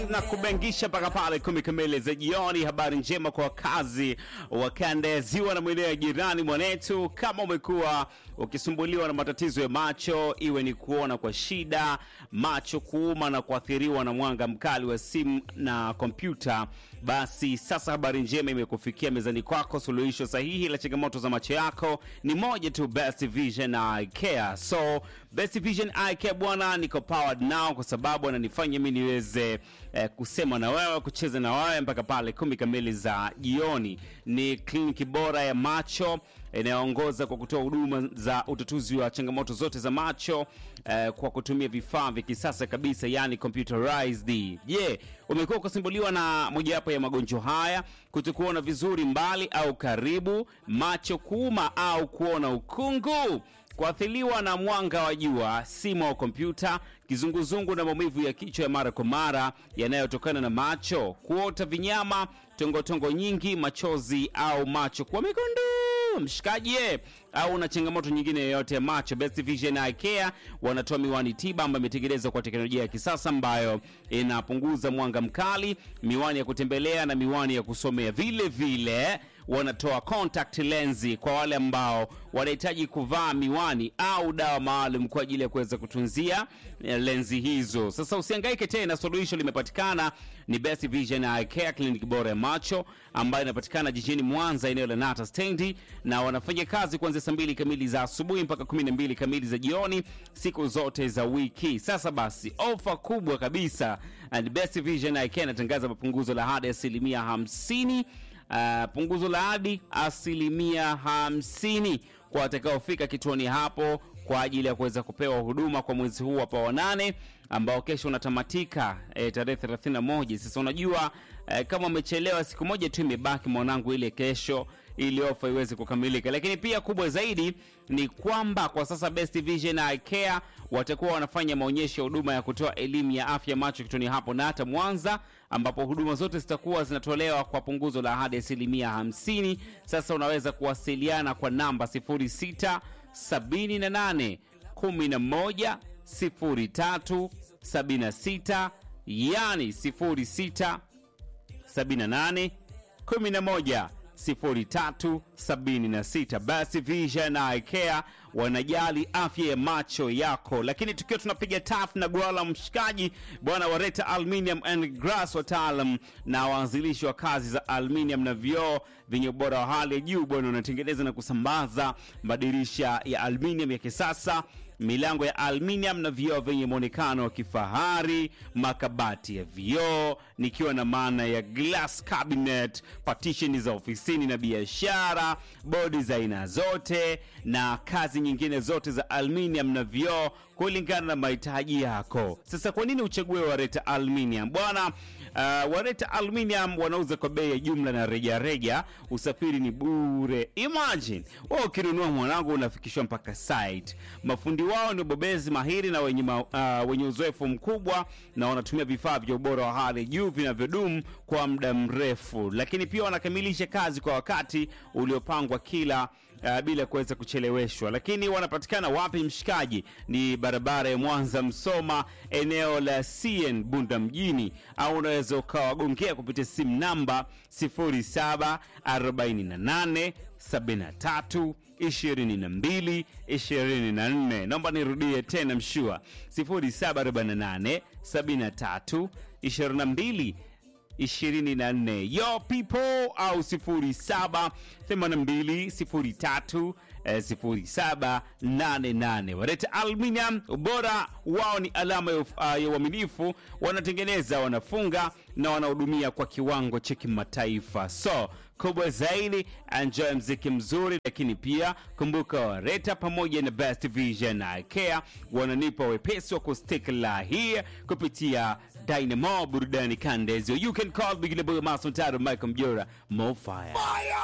na kubengisha mpaka pale kumi kamili za jioni. Habari njema kwa wakazi wa kanda ya ziwa na maeneo ya jirani mwanetu. Kama umekuwa ukisumbuliwa na matatizo ya macho, iwe ni kuona kwa shida, macho kuuma na kuathiriwa na mwanga mkali wa simu na kompyuta, basi sasa habari njema imekufikia mezani kwako. Suluhisho sahihi la changamoto za macho yako ni moja tu, Best Vision Eye Care. So Best Vision Eye Care bwana, niko powered now kwa sababu ananifanya mimi niweze eh, kusema na wewe, kucheza na wewe mpaka pale kumi kamili za jioni. Ni kliniki bora ya macho inayoongoza kwa kutoa huduma za utatuzi wa changamoto zote za macho eh, kwa kutumia vifaa vya kisasa kabisa, yani computerized. Je, yeah, umekuwa ukisumbuliwa na mojawapo ya magonjwa haya, kutokuona vizuri mbali au karibu, macho kuuma au kuona ukungu kuathiriwa na mwanga wa jua, simu au kompyuta, kizunguzungu na maumivu ya kichwa ya mara kwa mara yanayotokana na macho, kuota vinyama, tongotongo nyingi, machozi au macho kuwa mekundu, mshikaji au na changamoto nyingine yoyote ya macho, Best Vision Eye Care wanatoa miwani tiba ambayo imetengenezwa kwa teknolojia ya kisasa ambayo inapunguza mwanga mkali, miwani ya kutembelea na miwani ya kusomea. Vile vile wanatoa contact lensi kwa wale ambao wanahitaji kuvaa miwani au dawa maalum kwa ajili ya kuweza kutunzia lenzi hizo. Sasa usihangaike tena, suluhisho limepatikana. Ni Best Vision Eye Care, kliniki bora ya macho ambayo inapatikana jijini Mwanza, eneo la Nata stendi, na wanafanya kazi kuanzia saa mbili kamili za asubuhi mpaka kumi na mbili kamili za jioni siku zote za wiki. Sasa basi, ofa kubwa kabisa, and Best Vision Eye Care inatangaza mapunguzo la hadi asilimia hamsini Uh, punguzo la hadi asilimia hamsini kwa watakaofika kituoni hapo kwa ajili ya kuweza kupewa huduma kwa mwezi huu hapa wa nane ambao kesho unatamatika e, tarehe 31. Sasa unajua e, kama umechelewa siku moja tu imebaki mwanangu, ile kesho ili ofa iweze kukamilika. Lakini pia kubwa zaidi ni kwamba kwa sasa Best Vision Eye Care watakuwa wanafanya maonyesho ya huduma ya kutoa elimu ya afya macho kituoni hapo na hata Mwanza, ambapo huduma zote zitakuwa zinatolewa kwa punguzo la hadi asilimia hamsini. Sasa unaweza kuwasiliana kwa namba 06 78 11 03 76, yani 06 78 11 0376. Basi Vision Eye Care wanajali afya ya macho yako. Lakini tukiwa tunapiga taf na gwala mshikaji bwana wareta Aluminium and Glass, wataalam na waanzilishi wa kazi za aluminium na vioo vyenye ubora wa hali ya juu bwana, wanatengeneza na kusambaza madirisha ya aluminium ya kisasa milango ya aluminium na vioo vyenye mwonekano wa kifahari, makabati ya vioo nikiwa na maana ya glass cabinet, partition za ofisini na biashara, bodi za aina zote na kazi nyingine zote za aluminium na vioo kulingana na mahitaji yako. Sasa kwa nini uchague Wareta Aluminium bwana? Uh, Wareta Aluminium wanauza kwa bei ya jumla na rejareja reja. Usafiri ni bure. Imagine wewe ukinunua mwanangu, unafikishwa mpaka site. Mafundi wao ni bobezi mahiri na wenye, ma, uh, wenye uzoefu mkubwa na wanatumia vifaa vya ubora wa hali juu vinavyodumu kwa muda mrefu, lakini pia wanakamilisha kazi kwa wakati uliopangwa kila uh, bila kuweza kucheleweshwa. Lakini wanapatikana wapi mshikaji? Ni barabara ya Mwanza Msoma, eneo la CN Bunda mjini, au unaweza ukawagongea kupitia simu namba 0748 73 22 24. Naomba nirudie tena mshua 0748 73 22 24 yo people au 07 82 03 0788. Wareta Aluminium, ubora wao ni alama ya uaminifu. Wanatengeneza, wanafunga na wanahudumia kwa kiwango cha kimataifa. So kubwa zaidi, enjoy mziki mzuri, lakini pia kumbuka Wareta pamoja na Best Vision Eye Care wananipa wepesi wa kustick la hii kupitia Dynamo burudani kandezo. You can call Big Boy Master Michael Mjora Mo Fire.